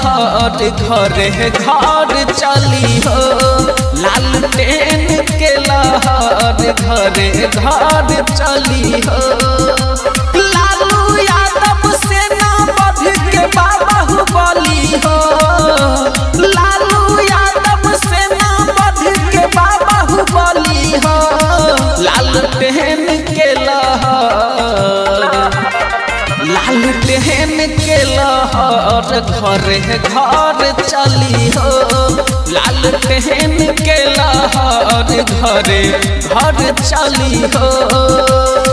लहर घरे घर चली हो लालटेन के लहर घरे घर चली हो लालू यादव सेना बढ़ के बाबा बली हो लालू यादव सेना बढ़ के बाबा बली हो लालटेन के लहर लालटेन के लहर घरे घर चली हो लालटेन के लहर घरे घर चली हो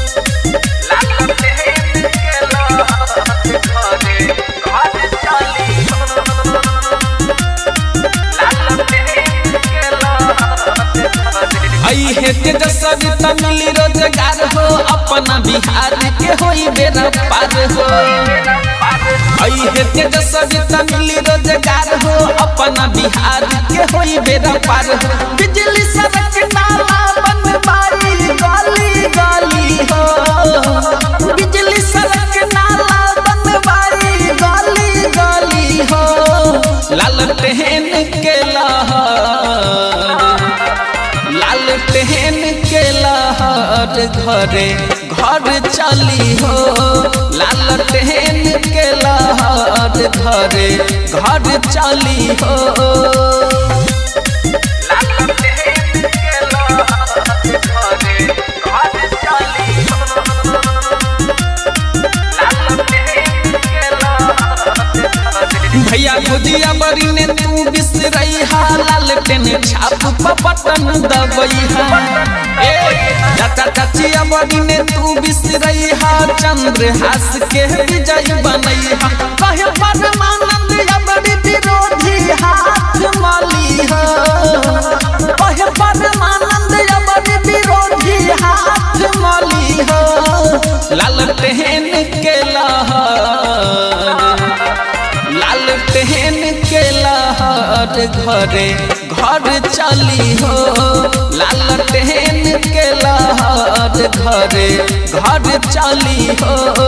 अहे तेजस्वी तमिल रोजगार हो अपना बिहार के होई बेरा पार हो अहे तेजस्वी तमिल रोजगार हो अपना बिहार के होई बेरा पार हो बिजली सड़क नाला बनवाई गली गली हो बिजली सड़क नाला बनवाई गली गली हो लालटेन के लहर लालटेन के लहर घरे घर चली हो लालटेन के लहर घरे घर चली हो भैया खुदिया बरी ने तू बिसरई हा लालटेन छाप पपटन दबई हा ए चाचा चाचिया बरी ने तू बिसरई हा चंद्र हास के विजय बनई हा कहे परमानंद अबरी विरोधी हाथ मली हा कहे परमानंद अबरी विरोधी हाथ मली हा लालटेन के लहर लालटेन के लहर घरे घर चली हो लालटेन के लहर घरे घर चली हो